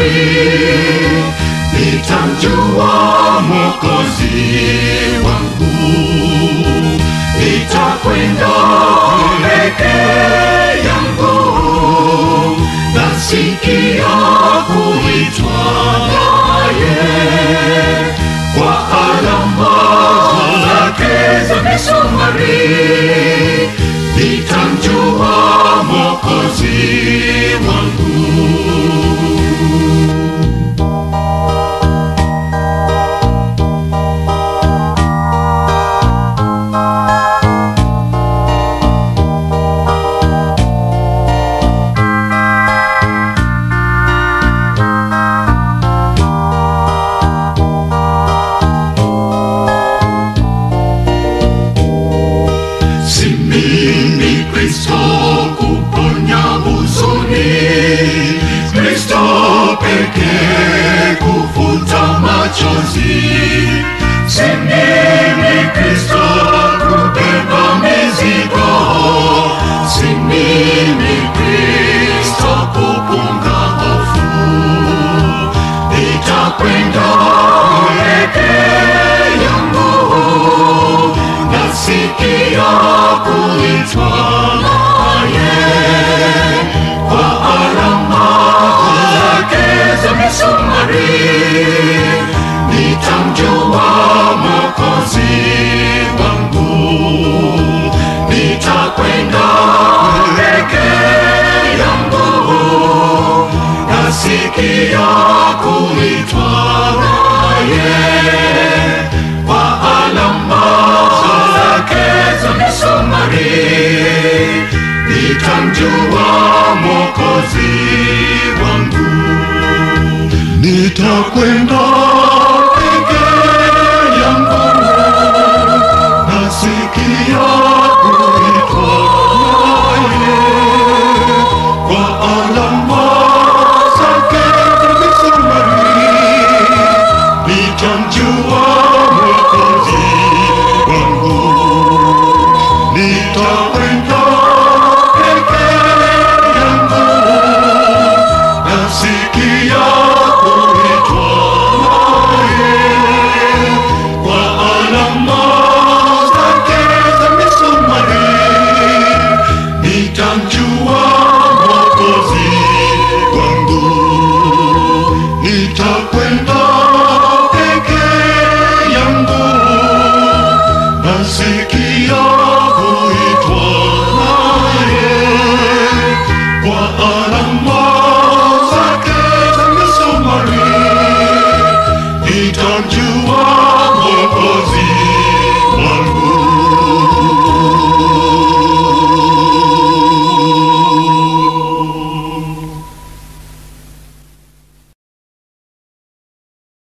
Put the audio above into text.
nitamjua Mwokozi wangu, nitakwenda peke yangu, nasikia kuitwa naye kwa alama zake za misumari, nitamjua Mwokozi wangu. Si mimi Kristo kuponya huzuni, Kristo pekee kufuta machozi. Si mimi Kristo kubeba mizigo, si mimi Kristo kupunga hofu. Nitakwenda peke yangu nasikia kuitwa naye kwa alama zake za misumari, nitamjua Mwokozi wangu, nitakwenda peke yangu, nasikia kuitwa naye kwa alama zake za misumari, nitamjua Mwokozi wangu, nitakwenda